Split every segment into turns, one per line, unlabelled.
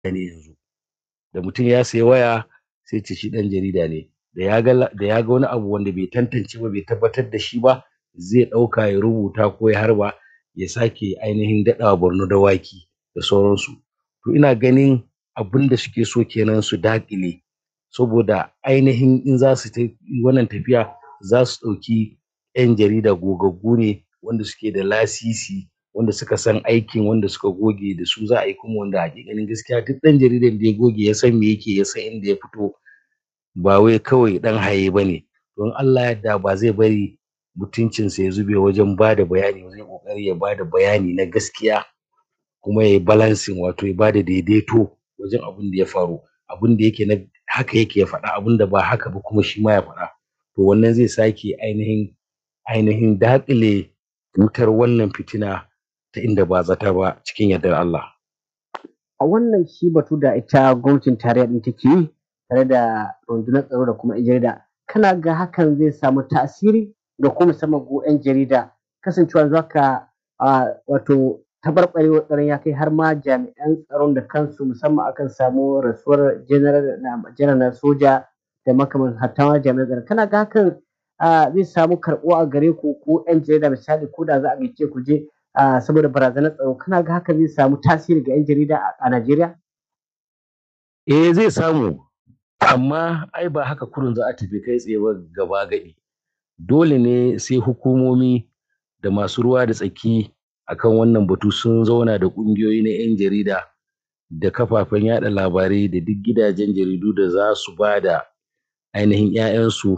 ne yanzu da mutum ya sayi waya sai ce shi ɗan jarida ne da ya ga da ya ga wani abu wanda bai tantance ba bai tabbatar da shi ba zai ɗauka ya rubuta ko ya harba ya sake ainihin daɗawa Borno dawaki da sauransu to ina ganin abinda suke so kenan su daƙile saboda ainihin in za su yi wannan tafiya za su ɗauki ƴan jarida gogaggu ne wanda suke da lasisi wanda suka san aikin wanda suka goge da su za a yi kuma wanda haƙiƙanin gaskiya duk ɗan jaridan da ya goge ya san me yake ya san inda ya fito ba wai kawai ɗan haye ba ne to in Allah ya yarda ba zai bari mutuncinsa ya zube wajen bada bayani ba zai ƙoƙari ya bada bayani na gaskiya kuma yayi balancing wato ya bada daidaito wajen abinda ya faru abinda yake na haka yake ya faɗa abinda ba haka ba kuma shi ma ya faɗa to wannan zai sake ainihin ainihin daƙile wutar wannan fitina ta inda ba a zata ba cikin yardar Allah.
A wannan shi batu da ita gwamnatin tarayya ɗin take yi tare da rundunar tsaro da kuma 'yan jarida kana ga hakan zai samu tasiri da kuma musamman ku 'yan jarida kasancewa yanzu haka wato taɓarɓarewar tsaron ya kai har ma jami'an tsaron da kansu musamman akan samu rasuwar janar na soja da makaman hatta ma jami'an tsaron kana ga hakan zai samu karɓuwa a gare ku ko 'yan jarida misali ko da za a gayyace ku je saboda barazanar tsaro kana ga hakan zai samu tasiri ga 'yan jarida a Najeriya?
Eh zai samu amma ai ba haka kurun za a tafi kai tsaye ba gaba gaɗi dole ne sai hukumomi da masu ruwa da tsaki akan wannan batu sun zauna da ƙungiyoyi na 'yan jarida da kafafen yaɗa labarai da duk gidajen jaridu da za su ba da ainihin 'ya'yansu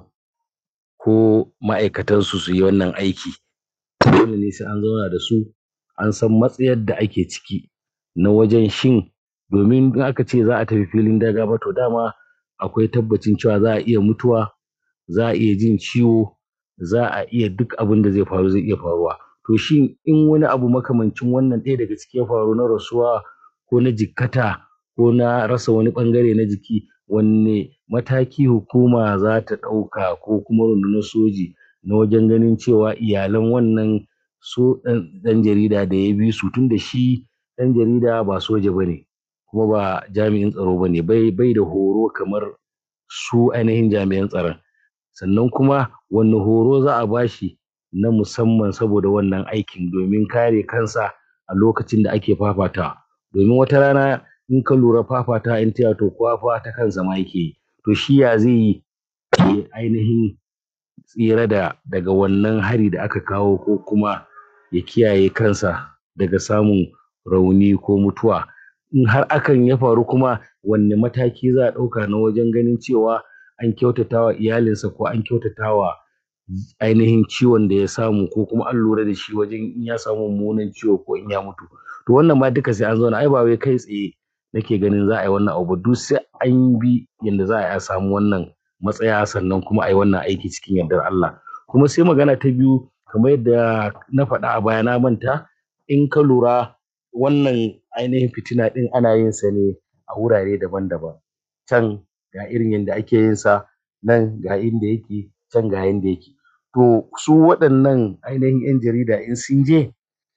ko ma'aikatansu su yi wannan aiki dole ne sai an zauna da su an san matsayar da ake ciki na wajen shin domin in aka ce za a tafi filin daga fa to dama akwai tabbacin cewa za a iya mutuwa za a iya jin ciwo za a iya duk abinda zai faru zai iya faruwa to shin in wani abu makamancin wannan ɗaya daga ciki ya faru na rasuwa ko na jikkata ko na rasa wani ɓangare na jiki wanne mataki hukuma za ta ɗauka ko kuma rundunar soji na wajen ganin cewa iyalan wannan so ɗan jarida da ya bi su tunda shi ɗan jarida ba soja ba ne kuma ba jami'in tsaro ba ne bai da horo kamar su ainihin jami'an tsaron sannan kuma wanne horo za a bashi na musamman saboda wannan aikin domin kare kansa a lokacin da ake fafatawa domin wata rana in ka lura fafatawa in ta to kowa fa ta kansa ma yake yi to shi ya zai yi ya ainihin tsira da daga wannan hari da aka kawo ko kuma ya kiyaye kansa daga samun rauni ko mutuwa in har hakan ya faru kuma wanne mataki za a ɗauka na wajen ganin cewa an kyautatawa iyalinsa ko an kyautatawa ainihin ciwon da ya samu ko kuma an lura da shi wajen in ya samu mummunan ciwo ko in ya mutu to wannan ma duka sai an zauna ai ba wai kai tsaye nake ganin za a yi wannan abu duk sai an bi yanda za a yi a samu wannan matsaya sannan kuma a yi wannan aiki cikin yardar Allah kuma sai magana ta biyu kamar yadda na faɗa a baya na manta in ka lura wannan ainihin fitina ɗin ana yin sa ne a wurare daban-daban can ga irin yanda ake yin sa nan ga inda yake can ga yanda yake to su waɗannan ainihin 'yan jarida in sun je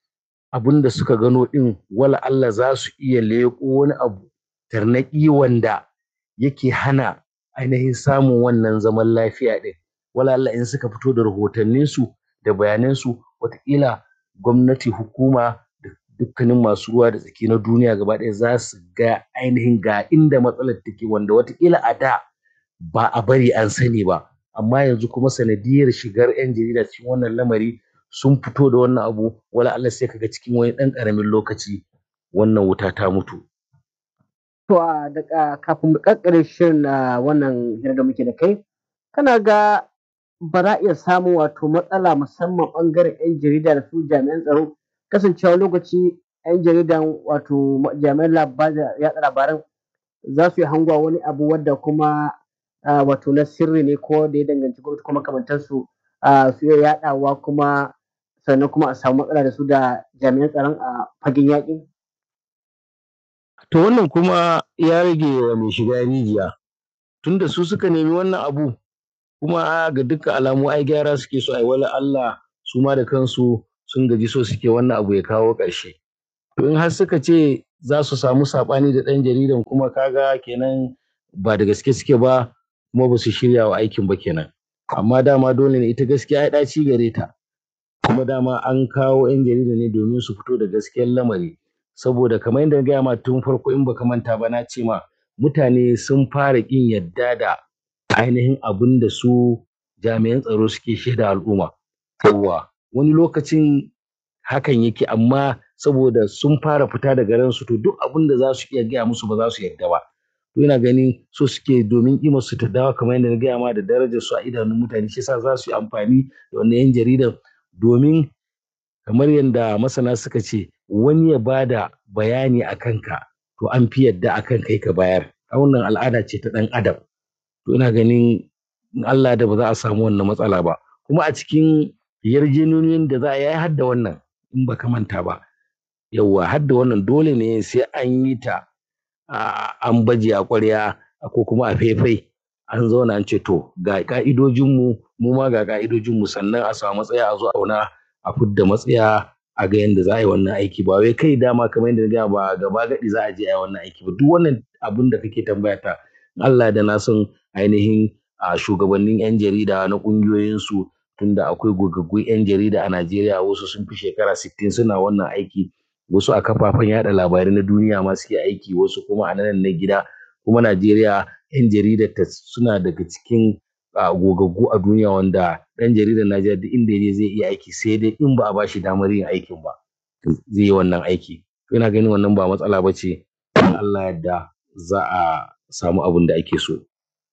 abinda suka gano ɗin wala Allah za su iya leƙo wani abu tarnaƙi wanda yake hana ainihin samun wannan zaman lafiya ɗin wala Allah in suka fito da rahotanninsu da bayanansu wataƙila gwamnati hukuma da dukkanin masu ruwa da tsaki na duniya gaba ɗaya za su ga ainihin ga inda matsalar take wanda wataƙila a da ba a bari an sani ba amma yanzu kuma sanadiyar shigar 'yan jarida cikin wannan lamari sun fito da wannan abu wala Allah sai kaga cikin wani ɗan ƙaramin lokaci wannan wuta ta mutu.
To a daga kafin mu ƙarƙare shirin na wannan hira da muke da kai kana ga ba za a iya samun wato matsala musamman ɓangaren 'yan jarida da su jami'an tsaro kasancewa lokaci 'yan jaridan wato jami'an yaɗa labaran za su yi hangowa wani abu wadda kuma wato na sirri ne ko da ya danganci gwamnati kuma makamantansu su iya yaɗawa kuma sannan kuma a samu matsala da su da jami'an tsaron a fagen yaƙi?
To wannan kuma ya rage wa mai shiga rijiya tunda su suka nemi wannan abu kuma ga dukkan alamu ai gyara suke so ai wala Allah su ma da kansu sun gaji so suke wannan abu ya kawo ƙarshe. To in har suka ce za su samu saɓani da ɗan jaridan kuma kaga kenan ba da gaske suke ba kuma ba su shirya wa aikin ba kenan amma dama dole ne ita gaskiya ya ɗaci gare ta kuma dama an kawo 'yan jarida ne domin su fito da gaskiyar lamari saboda kamar yadda na gaya ma tun farko in baka manta ba na ce ma mutane sun fara ƙin yadda da ainihin abin da su jami'an tsaro suke shaida al'umma yawwa wani lokacin hakan yake amma saboda sun fara fita daga ransu to duk abin da za su iya gaya musu ba za su yarda ba to ina gani so suke domin kimar su ta dawo kamar yadda na gaya ma da darajar su a idanun mutane shi yasa za su yi amfani da wannan yan jaridan domin kamar yadda masana suka ce wani ya bada bayani a kanka to an fi yadda a kan kai ka bayar wannan al'ada ce ta ɗan adam to ina ganin in Allah da ba za a samu wannan matsala ba kuma a cikin yarjejeniyoyin da za a yi har da wannan in ba ka manta ba yauwa har da wannan dole ne sai an yi ta an baje a ƙwarya ko kuma a faifai an zauna an ce to ga ka'idojinmu mu ma ga ka'idojinmu sannan a samu matsaya a zo auna a fidda matsaya a ga yadda za a yi wannan aiki ba wai kai dama kamar yadda ga ba gaba gadi za a je a yi wannan aiki ba duk wannan abin da kake tambaya ta Allah da na san ainihin a shugabannin 'yan jarida na ƙungiyoyinsu tunda akwai gogaggun 'yan jarida a Najeriya wasu sun fi shekara 60 suna wannan aiki wasu a kafafen yada labarai na duniya ma suke aiki wasu kuma a nan na gida kuma Najeriya 'yan jaridar ta suna daga cikin gogaggu a duniya wanda ɗan jaridar Najeriya duk inda ya zai iya aiki sai dai in ba a bashi damar yin aikin ba zai yi wannan aiki ina ganin wannan ba matsala ba ce Allah yadda za a samu abin da ake so.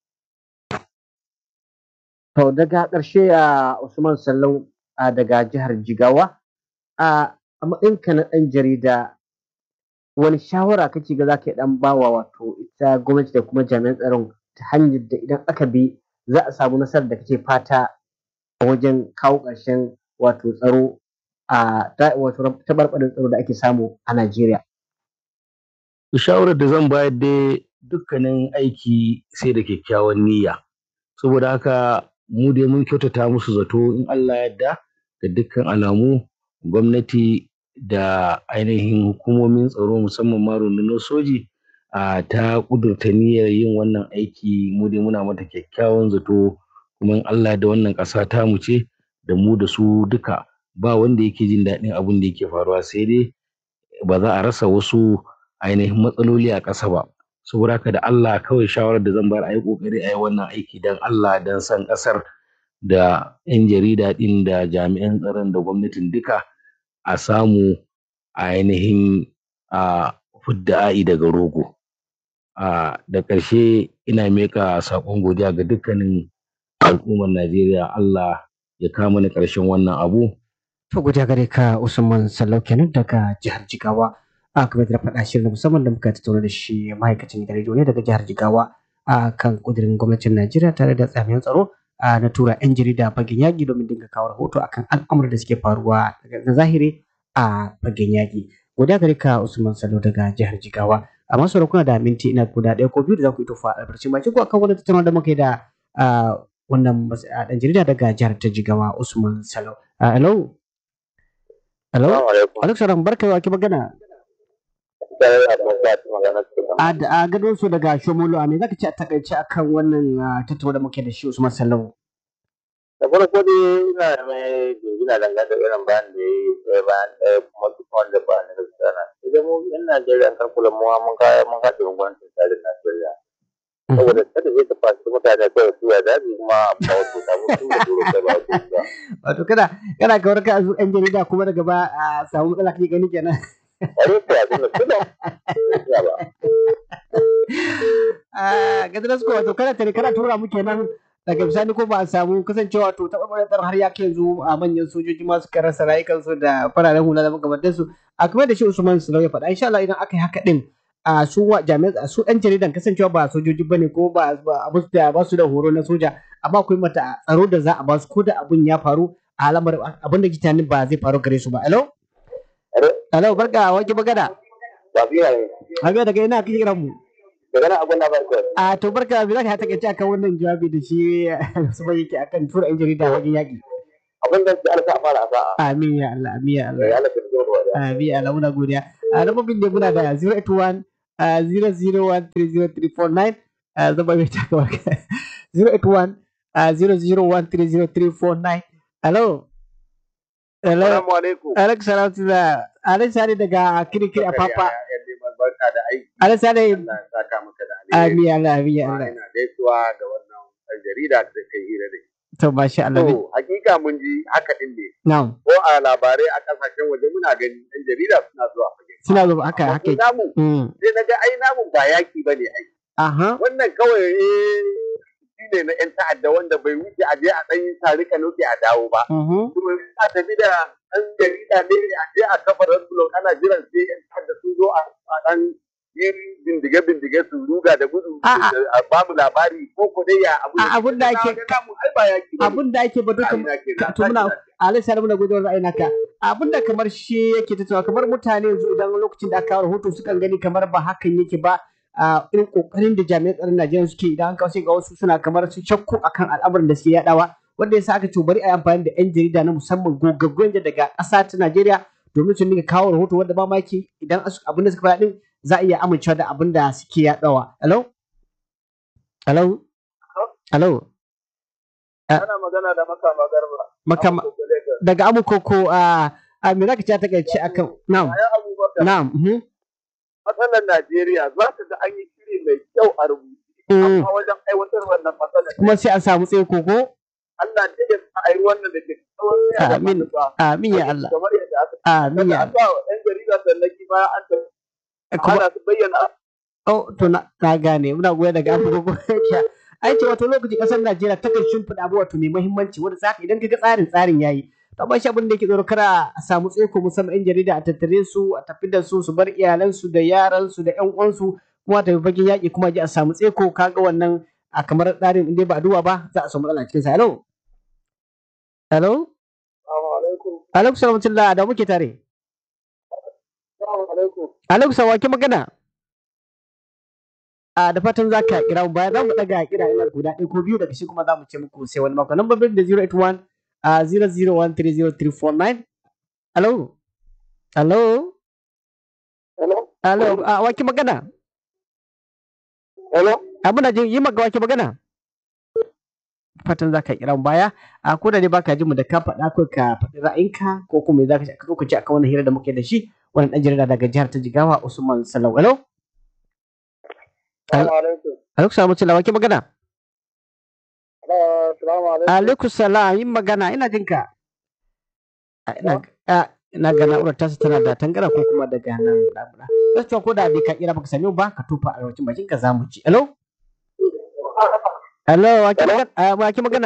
To daga ƙarshe a Usman Sallau daga jihar Jigawa a matsayinka na ɗan jarida wani shawara kake ga za ka ɗan bawa wato ita gwamnati da kuma jami'an tsaron ta hanyar da idan aka bi za a samu nasarar da kake fata a wajen kawo ƙarshen wato tsaro a wato taɓarɓarin tsaro da ake samu a Najeriya.
Shawarar da zan bayar dai dukkanin aiki sai da kyakkyawan niyya saboda haka mu dai mun kyautata musu zato in Allah yadda da dukkan alamu gwamnati da ainihin hukumomin tsaro musamman ma rundunar soji a ta kudurta niyyar yin wannan aiki mu dai muna mata kyakkyawan zato kuma in Allah da wannan ƙasa ta mu ce da mu da su duka ba wanda yake jin daɗin abin da yake faruwa sai dai ba za a rasa wasu ainihin matsaloli a ƙasa ba saboda haka da Allah kawai shawarar da zan bayar a yi ƙoƙari a yi wannan aiki don Allah don san ƙasar da 'yan jarida ɗin da jami'an tsaron da gwamnatin duka a samu ainihin a fidda a'i daga rogo a da ƙarshe ina miƙa saƙon godiya ga dukkanin al'ummar Najeriya Allah ya kama ni ƙarshen wannan abu.
To godiya gare ka Usman Sallau kenan daga jihar Jigawa. a kamar da faɗa shirin musamman da muka tattauna da shi ma'aikacin gidan rediyo ne daga jihar Jigawa a kan kudirin gwamnatin Najeriya tare da tsamiyan tsaro na tura 'yan jarida fagen yaƙi domin dinga kawo rahoto akan al'amuran da suke faruwa na zahiri a fagen yaƙi. Godiya gare ka Usman Salo daga jihar Jigawa. A masu kuna da minti ina guda ɗaya ko biyu da za ku yi tufa albarkacin baki ko akan wani tattaunawa da muka yi da wannan ɗan jarida daga jihar ta Jigawa Usman Salo. Hello. Hello. Alaikum salam barka wa ki magana. a gadon su daga shomolo a me zaka ce a takaice akan wannan tattauna da muke da shi Usman Sallau
da farko dai ina mai ina dangane da irin bayan da ya yi ɗaya bayan ɗaya kuma duk wanda ba na gaskiya na idan mu yan Najeriya an karkula mu mun kaya mun kaɗe gwamnatin tsarin Najeriya saboda kada zai ta fasu mutane kawai su ya daji kuma ba wasu ta mutum da duro kai ba wasu ba
wato kada kana kawar ka azu yan jarida kuma daga ba a samu matsala kake gani kenan
Are ta abin da kuma ba
a gadiras ko wato kada tare kana tura mu kenan daga bisani ko ba a samu kasancewa to taɓa ɓarar har ya ke zo a manyan sojoji masu rasa rayukansu da fararen hula da makamantansu a kamar da shi usman sulau ya faɗa insha Allah idan aka yi haka din a su jami'an su ɗan jaridan kasancewa ba sojoji bane ko ba ba su da horo na soja amma akwai mata tsaro da za a ba su ko da abun ya faru a alamar abin da kitani ba zai faru gare su ba hello hello barka wake magana
ba biya ne
Habiya daga ina kike kiran mu
daga nan abun na barka
a to barka bi zaka ta kace akan wannan jawabi da shi su bai yake akan tura yan jarida wajen yaki
abin da ke alfa fara a sa'a
amin ya Allah amin ya Allah
ya Allah ka tsoro da
amin ya Allah muna godiya a lambobin da muna da 081 uh, 0013039 uh, zama mai taka baka 081 uh, 0013039 hello hello
Assalamu alaikum.
Alex Sarautu da Alex Sani daga kirikiri a Papa
Barka da aiki.
Alex Sani
Allah ya saka maka da alheri.
Amin Allah Amin ya
Kuma
Allah
Ina gaisuwa ga wannan ɗan jarida da kai hira da shi.
to masha Allah ne
To, hakika mun ji haka din ne.
na'am
Ko a labarai a kasashen waje muna gani ɗan jarida suna zuwa fage.
suna zuba haka
Amma
haka
mu namu
mm.
sai na ga ai namu ba yaki ba ne ai.
aha
Wannan kawai eh, shi ne na 'yan ta'adda wanda bai wuce a je a ɗan yi tarika nuke a dawo ba.
mhm
kuma a tafi da ɗan jarida ne a je a kafa blog ana jiran sai yan da sun zo a a ɗan yin bindige-bindige su ruga da gudu
A- a-
a ba mu labari ko ko dai ya abu
A- abun da ake-
namu ai ba yaki ba
abin da ake batu kamar to muna Alex Sani muna gudun ra'ayi naka abin da kamar shi yake tattawa kamar mutane yanzu idan lokacin da aka kawo rahoto sukan gani kamar ba hakan yake ba a irin kokarin da jami'an tsaron Najeriya suke idan an kawo sai ga wasu suna kamar su shakku akan al'amarin da suke yadawa wanda yasa aka ce bari a yi amfani da yan jarida na musamman gogaggun da daga ƙasa ta Najeriya domin su dinga kawo rahoto wanda ba maki idan asu- abin da suka faɗa din za a iya amincewa da abin da suke yadawa hello hello hello
ana magana da maka magarba
makama daga amukoko a a me zaka ce ta takaice akan na'am
bayan abubakar
na'am mhm,
matsalar najeriya za ka ga an yi shiri mai kyau a rubuce
mm.
amma wajen aiwatar wannan matsalar
kuma sai an samu tsaye koko
Allah da ya sa a yi wannan da ke tsawon sai a
Amin.
manufa.
amin ya Allah
kamar yadda aka
amin ya
Daga an ba wa 'yan jarida sallaki bayan an tafi
Allah kuma
ana su bayyana
oh to na, na gane muna goya daga amukoko ai ce wato lokaci kasar Najeriya ta kan shimfiɗa abu wato mai muhimmanci wanda zaka idan kaga tsarin tsarin yayi to amma shi abin da yake tsoro kara a samu tsaiko musamman yan jarida a tattare su a tafi da su su bar iyalansu da yaransu da ƴan uwansu kuma tafi fagen yaƙi kuma ji a samu tsaiko kaga wannan a kamar tsarin in dai ba a duba ba za a samu matsala cikin sa hello hello
Assalamu alaikum.
alaikum salamatullah da muke tare
Assalamu alaikum.
alaikum salam ki magana a da fatan za ka kira mu baya za mu daga kira ina guda ɗaya ko biyu daga shi kuma za mu ce muku sai wani mako number da 081 a 0013039 hello hello
Hello?
hello a waki magana
Hello?
a muna jin yi maka waki magana fatan za ka kira mu baya a ko da dai baka jin mu da ka faɗa ko ka faɗi ra'ayinka ko kuma me za ka zo ka ci akan wannan hira da muke da shi wannan ɗan jarida daga jihar ta Jigawa Usman Salau hello
Assalamu alaikum.
alaikum salamu alaikum waki magana
Assalamu alaikum.
alaikum salam yin magana ina jin ka A, ina a, ina ga na'urar tasu tana da tangara ko kuma daga nan na'ura gaskiya ko da bai ka kira baka same mu ba ka tofa a lokacin bakin ka zamu ci hello hello waki magana a, waki magana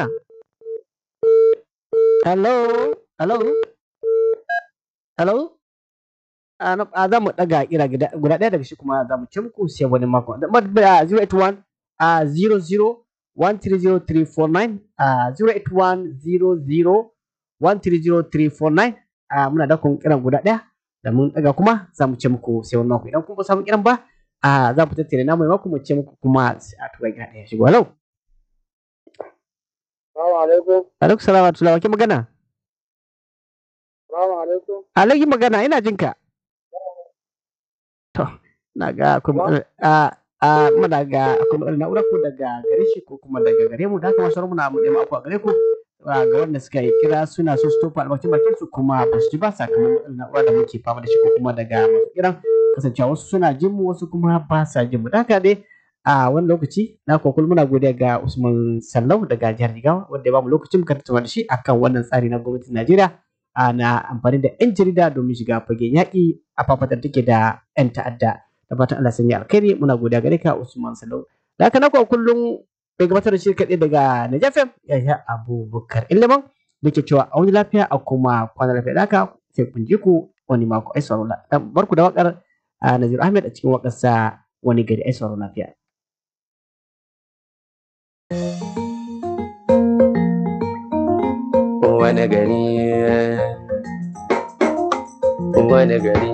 hello hello hello a na- a za mu daga kira gida- guda ɗaya daga shi kuma za mu ci muku sai wani mako da ma- da 081 a 00 130349 a 08100130349 a muna da kun kiran guda ɗaya da mun daga kuma za mu ce muku sai wani mako idan kuma ba samu kiran ba a za mu tattare na mai mako mu ce muku kuma sai a tura gida ɗaya shigo hello
Assalamu alaikum.
alaikum salam wa rahmatullahi wa ke magana
Assalamu alaikum.
alaikum magana ina jin ka to na ga akwai matsala a a muna ga akwai matsala na'ura ko daga gare shi ko kuma daga gare mu da haka masu muna mu nema a gare ku a ga wanda suka yi kira suna so su tofa albarkacin bakin su kuma ba su ji ba sakamakon matsalar na'ura da muke fama da shi ko kuma daga masu kiran kasancewa wasu suna jin mu wasu kuma ba sa jin mu da haka dai a wani lokaci na kokul muna godiya ga Usman Sallau daga jihar Jigawa wanda ya ba mu lokacin muka tattauna da shi akan wannan tsari na gwamnatin Najeriya ana amfani da 'yan jarida domin shiga fagen yaƙi a fafatar take da 'yan ta'adda da fatan Allah sanya alkhairi muna godiya gare ka Usman Salau da haka na kuwa kullum bai gabatar da shi kaɗai daga Najafem yaya Abubakar Iliman da ke cewa a wani lafiya a kuma kwana lafiya da haka sai kun ji ku wani mako ai sauraro dan barku da wakar a Nazir Ahmed a cikin wakarsa wani gari ai sauraro lafiya
wani gari wani gari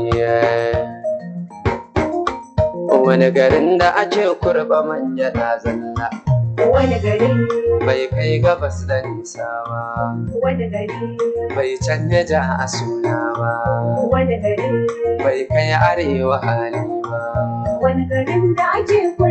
wani garin da ake kurba manja na zalla
wani gari
bai kai gabas da nisa ba
wani gari
bai canja ja a suna ba
wani gari
bai kai arewa hali ba
wani garin da ake kula